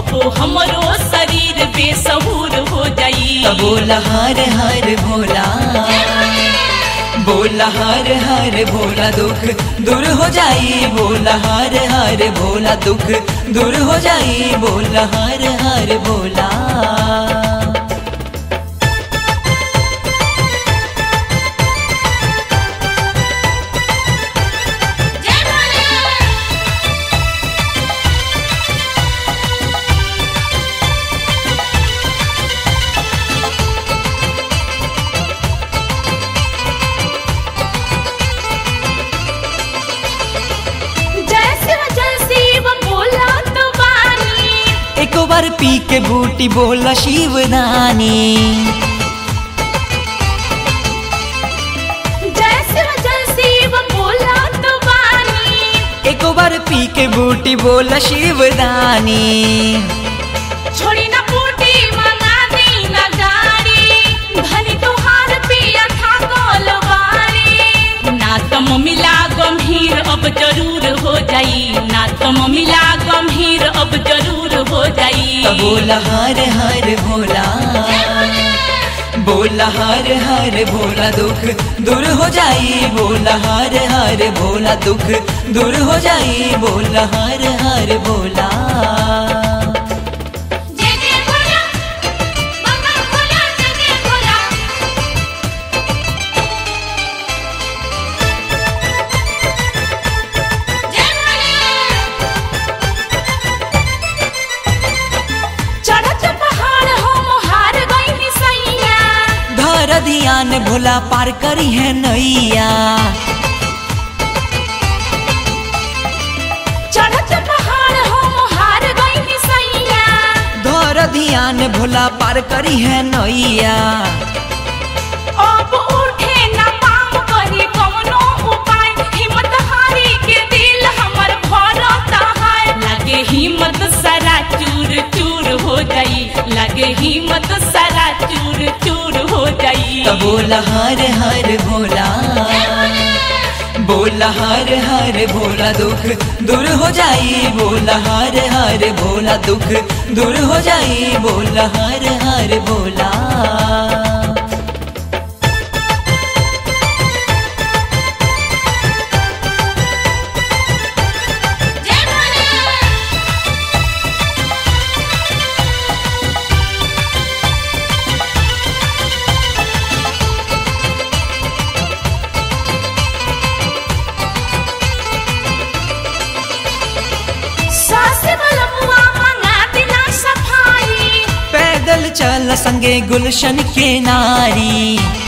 कबो हमरो शरीर बेसहूर हो जाई त बोला हर हर भोला बोला हर हर भोला दुख दूर हो जाई बोला हर हर भोला दुख दूर हो जाई बोला हर हर भोला जय भोले जय शिव जय शिव बोला तो बानी एक बार पी के बूटी बोला शिवदानी जय शिव जय शिव बोला तो बानी एक बार पी के बूटी बोला शिवदानी छोड़ी ना बूटी मंगा दी ना गाड़ी भली तुहार पिया था गोलवारी ना तम मिला गंभीर अब जरूर हो जाई ना तम मिला गंभीर अब जरूर हो जाई त बोला हर हर भोला बोला हर हर भोला दुख दूर हो जाई बोला हर हर भोला दुख दूर हो जाई बोला हर हर भोला जय जय भोला बाबा भोला जय जय भोला जय भोले चढ़त पहाड़ हम हार गई सैया धर ध्यान भोला पार करी है नैया चढ़त पहाड़ हम हार गई सैया धर ध्यान भोला पार करी है नैया अब उठे न पाम करी कवनो उपाय हिम्मत हारी के दिल हमर भरता है लगे हिम्मत सारा चूर चूर हो जाई लगे हिम्मत सारा चूर चूर हो जाई त बोला हर हर भोला बोला हर हर भोला दुख दूर हो जाई बोला हर हर भोला दुख दूर हो जाई बोला हर हर भोला जय भोले सास बलमुआ मंगा दिना सफाई पैदल चल संगे गुलशन के नारी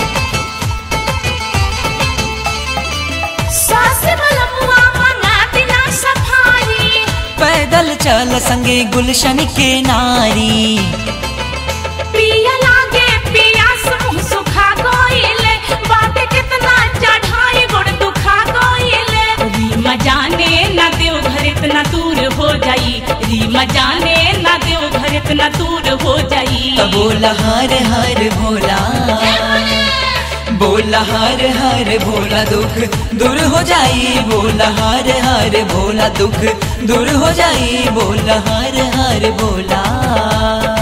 सास बलमुआ मंगा दिना सफाई पैदल चल संगे गुलशन के नारी पिया लागे पियास मुंह सुखा गइले बात कितना चढ़ाई गोड़ दुखा गइले रीमा जाने ना देव घर इतना दूर हो जाई रीमा जाने ना देव घर इतना दूर हो जाई त बोला हर हर भोला बोला हर हर भोला दुख दूर हो जाई बोला हर हर भोला दुख दूर हो जाई बोला हर हर भोला